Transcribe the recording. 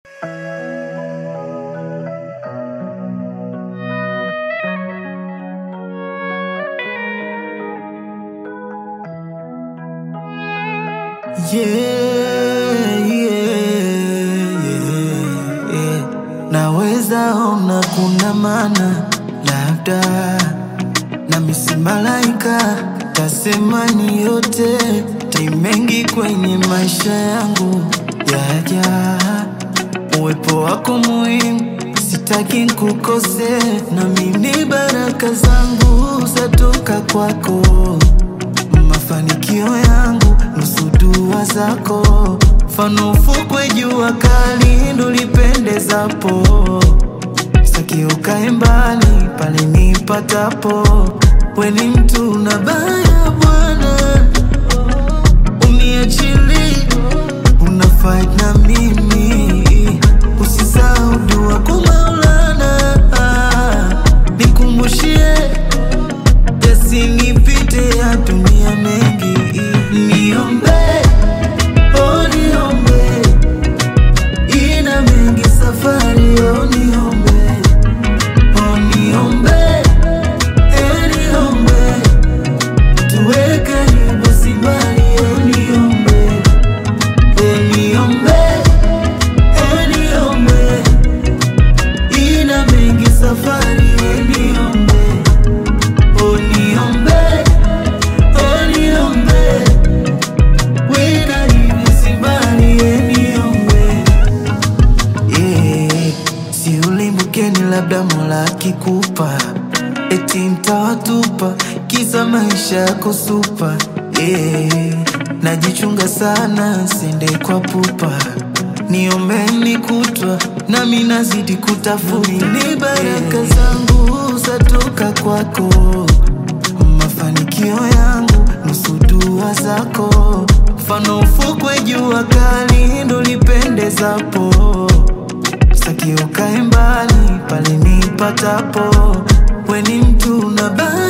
Yeah, yeah, yeah, yeah. Naweza ona kuna maana labda na misi malaika tasema ni yote time mengi kwenye maisha yangu yaja uwepo wako muhimu sitaki kukose na mimi baraka zangu zatoka kwako mafanikio yangu nusu dua zako mfano ufukwe jua kali ndo lipendezapo saki ukae mbali pale nipatapo weni mtu na baya bwana uniachili una fight na mimi usisahau dua kwa Maulana nikumbushie yasinipite ya dunia mengi niombe oh niombe ina mengi safari oh niombe oh niombe eh niombe tuwe karibu si mbali oh niombe eh niombe eh niombe ina mengi safari eh niombe oh niombe oh niombe wina hivi si mbali eh niombe yeah. si ulimbukeni labda mola akikupa eti mtawatupa kisa maisha yako supa yeah. najichunga sana sende kwa pupa niombeni kutwa nami nazidi kutafuta ni baraka zangu zatoka kwako mafanikio yangu nusu dua zako mfano ufukwe jua kali ndo lipendezapo saki ukae mbali pale nipatapo weni mtu na baya